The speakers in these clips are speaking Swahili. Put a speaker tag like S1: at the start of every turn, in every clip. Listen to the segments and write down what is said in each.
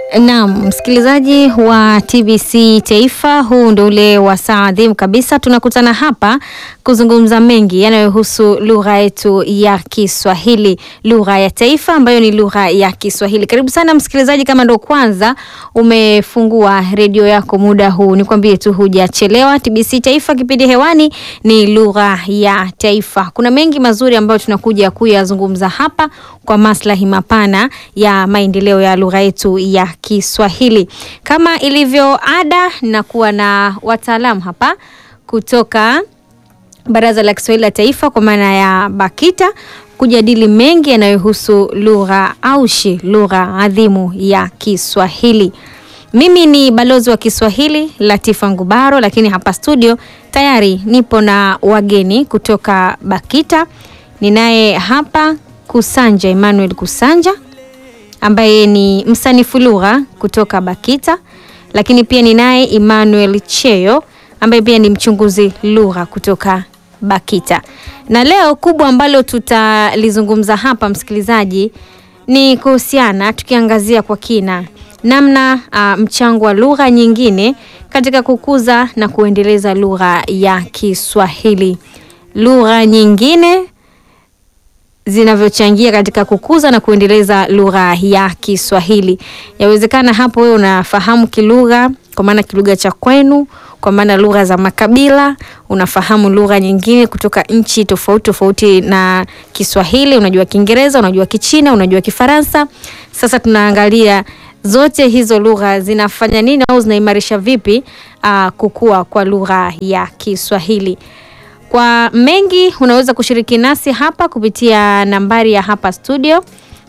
S1: Naam, msikilizaji wa TBC Taifa, huu ndio ule wasaa adhimu kabisa. Tunakutana hapa kuzungumza mengi yanayohusu lugha yetu ya Kiswahili, lugha ya taifa ambayo ni lugha ya Kiswahili. Karibu sana msikilizaji, kama ndo kwanza umefungua redio yako muda huu, nikwambie tu hujachelewa. TBC Taifa, kipindi hewani ni lugha ya taifa. Kuna mengi mazuri ambayo tunakuja kuyazungumza hapa kwa maslahi mapana ya maendeleo ya lugha yetu ya Kiswahili. Kama ilivyo ada, nakuwa na wataalamu hapa kutoka Baraza la Kiswahili la Taifa kwa maana ya BAKITA kujadili mengi yanayohusu lugha aushi, lugha adhimu ya Kiswahili. Mimi ni balozi wa Kiswahili Latifa Ngubaro, lakini hapa studio tayari nipo na wageni kutoka BAKITA. Ninaye hapa Kusanja Emmanuel Kusanja ambaye ni msanifu lugha kutoka BAKITA, lakini pia ninaye Emmanuel Cheyo ambaye pia ni mchunguzi lugha kutoka BAKITA. Na leo kubwa ambalo tutalizungumza hapa msikilizaji, ni kuhusiana tukiangazia kwa kina namna uh, mchango wa lugha nyingine katika kukuza na kuendeleza lugha ya Kiswahili. Lugha nyingine zinavyochangia katika kukuza na kuendeleza lugha ya Kiswahili. Yawezekana hapo wewe unafahamu kilugha, kwa maana kilugha cha kwenu, kwa maana lugha za makabila, unafahamu lugha nyingine kutoka nchi tofauti tofauti na Kiswahili, unajua Kiingereza, unajua Kichina, unajua Kifaransa. Sasa tunaangalia zote hizo lugha zinafanya nini au zinaimarisha vipi uh, kukua kwa lugha ya Kiswahili. Kwa mengi unaweza kushiriki nasi hapa kupitia nambari ya hapa studio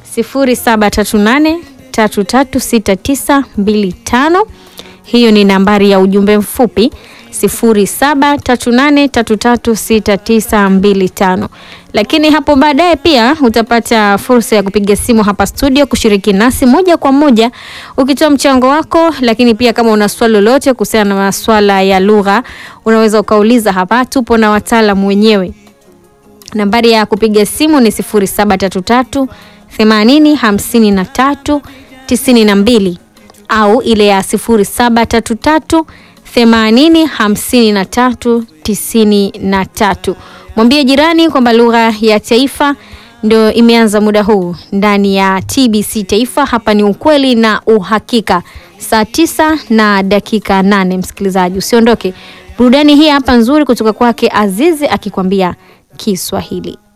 S1: 0738336925. Hiyo ni nambari ya ujumbe mfupi 0738336925. Lakini hapo baadaye pia utapata fursa ya kupiga simu hapa studio kushiriki nasi moja kwa moja ukitoa mchango wako, lakini pia kama una swali lolote kuhusiana na masuala ya lugha unaweza ukauliza hapa, tupo na wataalamu wenyewe. Nambari ya kupiga simu ni 0733 80 53 92 au ile ya 0733 80 53 93. Mwambie jirani kwamba lugha ya taifa ndio imeanza muda huu ndani ya TBC Taifa. Hapa ni ukweli na uhakika, saa tisa na dakika nane. Msikilizaji usiondoke, burudani hii hapa nzuri kutoka kwake Azizi akikwambia Kiswahili.